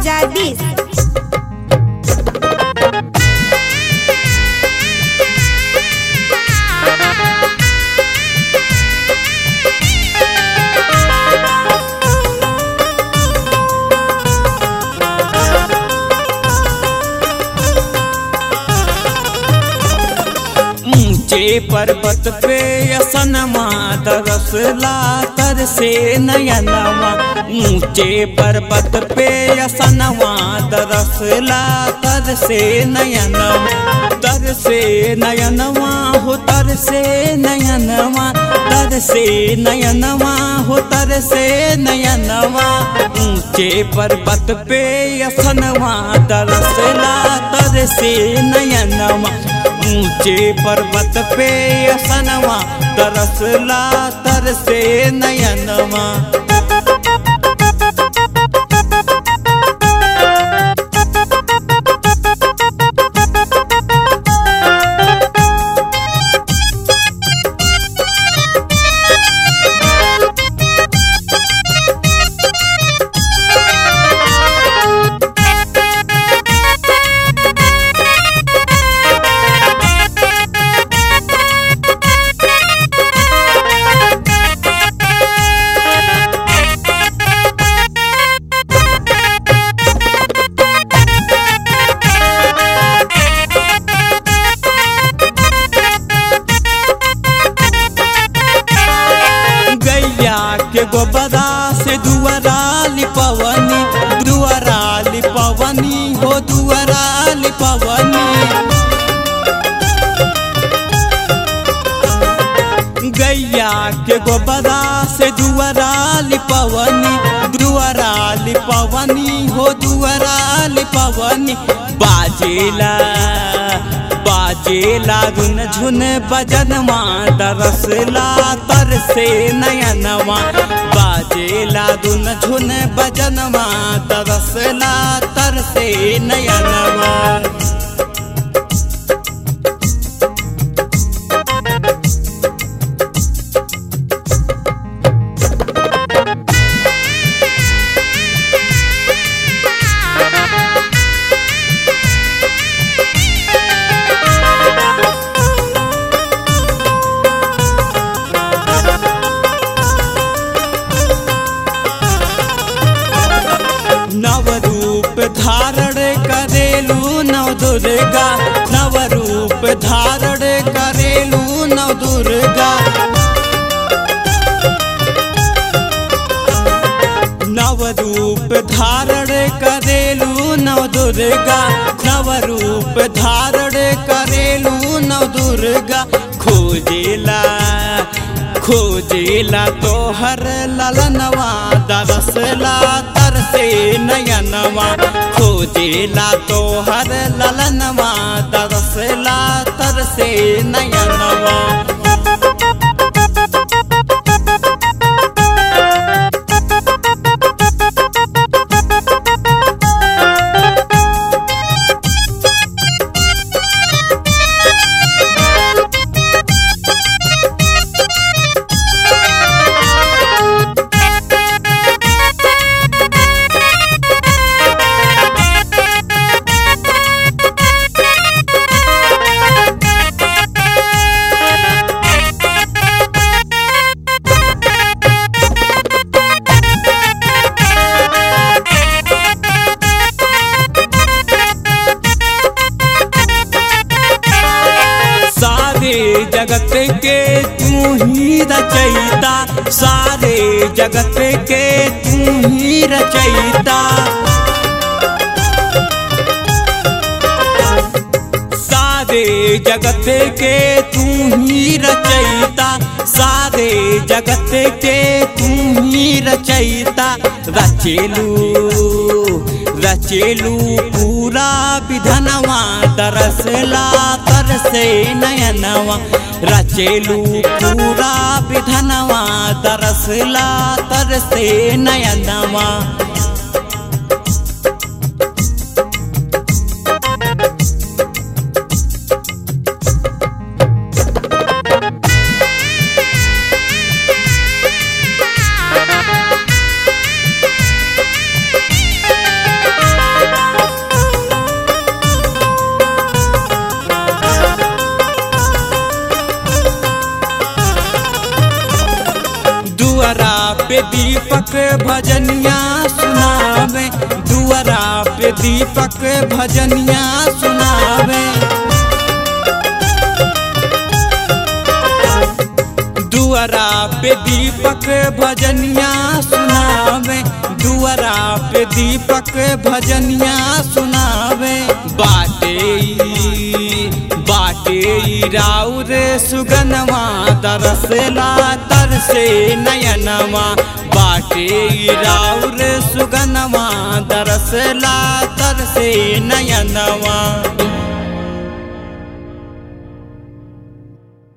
2020 ऊंचे पर्वत पे असनमा तरसला तर से नयनवा ऊंचे पर्वत पे असनमा तरसला तर से नयनवा तर से नयनवा हो तर से नयनवा तर से नयनवा हो तर से नयनवा ऊंचे पर्वत पे असनवा तरसला तर से नयनवा ऊंचे पर्वत पे असनवा तरसला तरसे नयनवा गैया के गोबरा से दुआरा लिपवनी दुआरा लिपवनी हो दुआरा लिपवनी गैया के गोबरा से दुआरा लिपवनी दुआरा लिपवनी हो दुआरा लिपवनी बाजेला बाजेला धुन झुन बजनवा दरसला तर से नयनवा बाजेला धुन झुन बजनवा दरसला तर से नयनवा नव रूप धारण करेलू नव दुर्गा नव रूप धारण करेलू नव दुर्गा नव रूप धारण करेलू नव दुर्गा नव रूप धारण करेलू नव दुर्गा खोजेला खोजेला तोहर ललनवा दरसला तरसे नयनवा खोजेला तोहर ललनवा दरसला तरसे नयनवा सारे जगत के तू ही रचयिता सारे जगत के तू ही रचयिता सारे जगत के तू ही रचयिता सारे जगत के तू ही रचयिता रचेलू रचेलू पूरा विधनवा तरसला तरसे नयनवा रचेलू पूरा विधनवा तरसला तरसे नयनवा पे दीपक भजनिया सुनावे दुआरा पे दीपक भजनिया सुनावे दुआरा पे दीपक भजनिया सुनावे दुआरा पे दीपक भजनिया सुनावे बाटे ई- बाटे ई राउर सुगनवा दरसला तरसे नयनवा बाटे ई राउर सुगनवा दरसला तरसे नयनवा